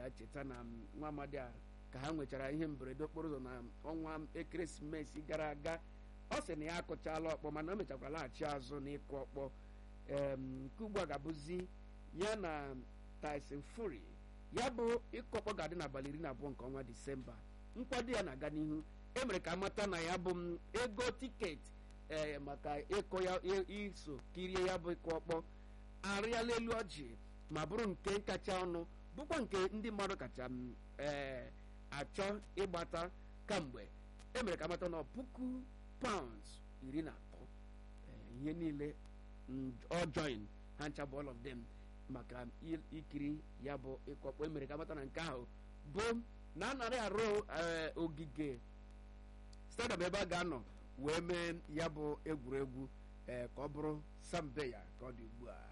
ga-echeta na nwa amadi a ka ha nwechara ihe mberede okporo ụzọ na ọnwa ekeresimesi gara aga ọ sị na ya akụchala ọkpọ mana o mechakwara laghachi azụ n'ịkụ ọkpọ nke ugbu a ga-abụzi ya na Tyson Fury ya bụ ịkụ ọkpọ ga-adị n'abalị iri na abụọ nke ọnwa disemba nkwado ya na-aga n'ihu emere ka amata na ya bụ ego tiketi ee maka ịkụ ya iso kirie ya bụ ịkụ ọkpọ arịala elu ọjị ma bụrụ nke kacha ọnụ bụkwa nke ndị mmadụ kacha ee achọ ịgbata kamgbe emere ka amata na puku paụnd iri na atọ ihe niile ọ join ha ncha bụ all of them maka ikiri ya bụ ịkụ ọkpọ emere ka amata na nke ahụ bụ na anaghị arụ ogige stadium ebe a ga-anọ wee mee ya bụ egwuregwu ee ka ọ bụrụ sambeya ka ọ dị ugbu a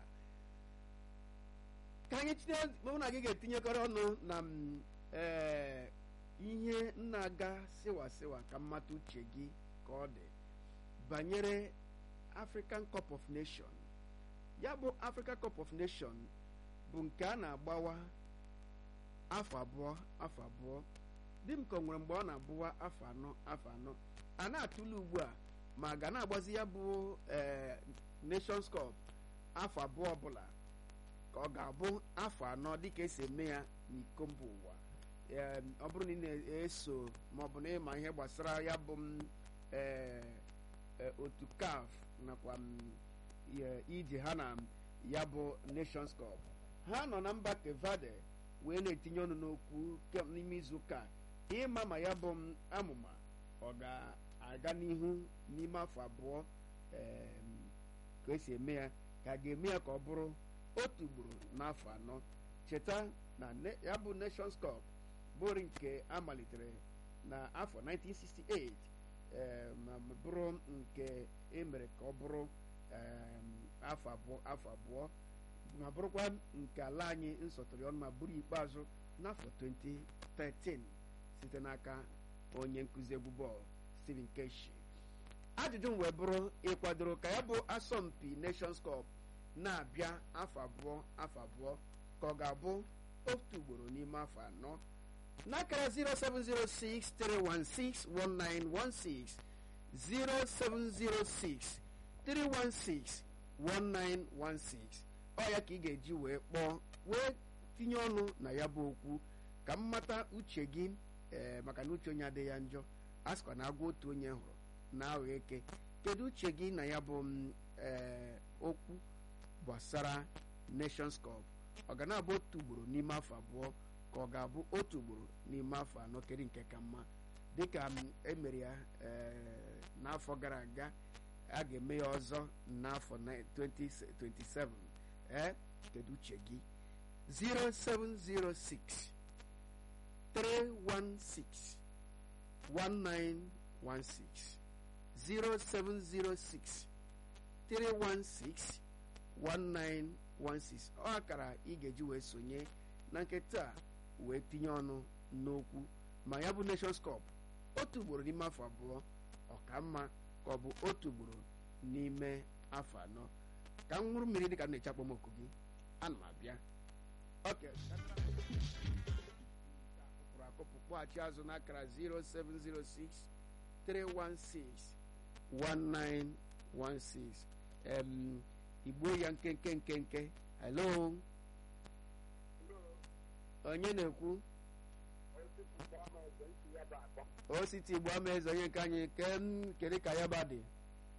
ka anyị tinye mụ na gị ga-etinyekọrọ ọnụ na ee ihe na-aga siwa siwa ka mmata uche gị ka ọ dị banyere African Cup of Nation ya bụ African Cup of Nation bụ nke a na-agbawa afọ abụọ afọ abụọ di m ka o nwere mgbe ọ na-abụwa afọ anọ afọ anọ a na-atụle ugbu a ma ga na-agbazi ya bụ ee Nations Cup afọ abụọ ọbụla ka ọ ga-abụ afọ anọ dịka esi eme ya n'iko mba ụwa ọ bụrụ na ị na-eso ma ọ bụ na ịma ihe gbasara ya bụ otu CAF nakwa ije ha na ya bụ Nations Cup ha nọ na mba Kevade wee na-etinye ọnụ n'okwu n'ime izu ụka ịma ma ya bụ amụma ọ ga-aga n'ihu n'ime afọ abụọ ka esi eme ya ka a ga-eme ya ka ọ bụrụ otu ugboro n'afọ anọ cheta na ya bụ Nations Cup bụrụ nke a malitere na afọ 1968 ma bụrụ nke emere ka ọ bụrụ afọ abụọ afọ abụọ ma bụrụkwa nke ala anyị nsọtụrụ ọnụ ma bụrụ ikpeazụ n'afọ 2013 site n'aka onye nkụzi egwu bọọlụ Stephen Keshi ajụjụ m wee bụrụ ịkwadoro ka ya bụ asọmpi Nations Cup na-abịa afọ abụọ afọ abụọ ka ọ ga-abụ otu ugboro n'ime afọ anọ n'akara 07063161916 07063161916 ọ ya ka ị ga-eji wee kpọọ wee tinye ọnụ na ya bụ okwu ka m mata uche gị ee maka na uche onye adịghị ya njọ a sịkwa na agwa otu onye hụrụ na aghọ eke kedu uche gị na ya bụ ee okwu gbasara Nations Cup ọ ga na-abụ otu ugboro n'ime afọ abụọ ka ọ ga-abụ otu ugboro n'ime afọ anọ kedu nke ka mma dịka emere ya n'afọ gara aga a ga-eme ya ọzọ n'afọ 2027 ee kedu uche gị 0706 316 1916 0706 316 1916 ọ akara ị ga-eji wee sonye na nke taa wee tinye ọnụ n'okwu ma ya bụ Nations Cup otu ugboro n'ime afọ abụọ ọka mma ka ọ bụ otu ugboro n'ime afọ anọ ka m ṅụrụ mmiri dịka m na-eche akpọmọkụ gị ana m abịa oke akụpụrụ akụpụ kpọghachi azụ n'akara 0706 316 1916 em igbo ya nkenke nkenke hello onye na-ekwu ositi igbo ama eze onye nke anyị kedu ka ya ba dị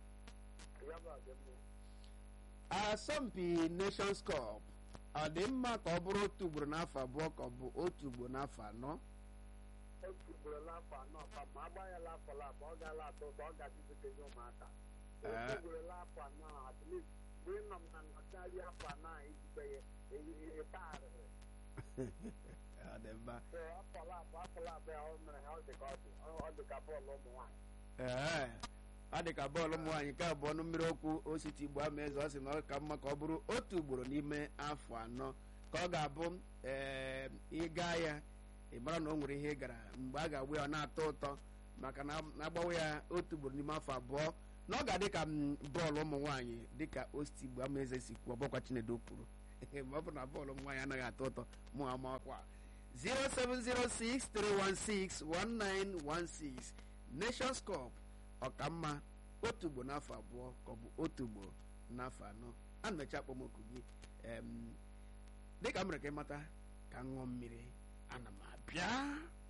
asọmpi Nations Cup ọ dị mma ka ọ bụrụ otu ugboro n'afọ abụọ ka ọ bụ otu ugboro n'afọ anọ otu ugboro n'afọ anọ ka ma agbanyela afọ labụ ọ gaala atọ ụtọ ọ ga-adịzitezi ụmụaka otu ugboro n'afọ anọ at least mgbe ị nọ m na nnọchigharị afọ anọ a ijikwa ya ịtarịrị ọ dị mma afọ labụ afọ labụ ya ọ mere ha ọ dị ka ọ dị ọ dị ka bọọlụ ụmụ nwaanyị ee ọ dị ka bọọlụ ụmụ nwaanyị nke abụọ ọnụ mmiri okwu ositi igbo ama eze ọ sị na ọ ka mma ka ọ bụrụ otu ugboro n'ime afọ anọ ka ọ ga-abụ ee ịga ya ị mara na o nwere ihe ị gara mgbe a ga-agba ya ọ na-atọ ụtọ maka na agbawa ya otu ugboro n'ime afọ abụọ na ọ ga-adị ka bọọlụ ụmụ nwaanyị dịka ositi igbo ama eze si kwuo ọbọkwa chinedo kwuru ma ọ bụ na bọọlụ ụmụ nwaanyị anaghị atọ ụtọ mụ amakwa 07063161916 Nations Cup ọkamma otu ugbo n'afọ abụọ ka ọ bụ otu ugbo n'afọ anọ a na-eche akpọmoku gị em, dịka m mere ka ịmata ka m ṅụọ mmiri ana m abịa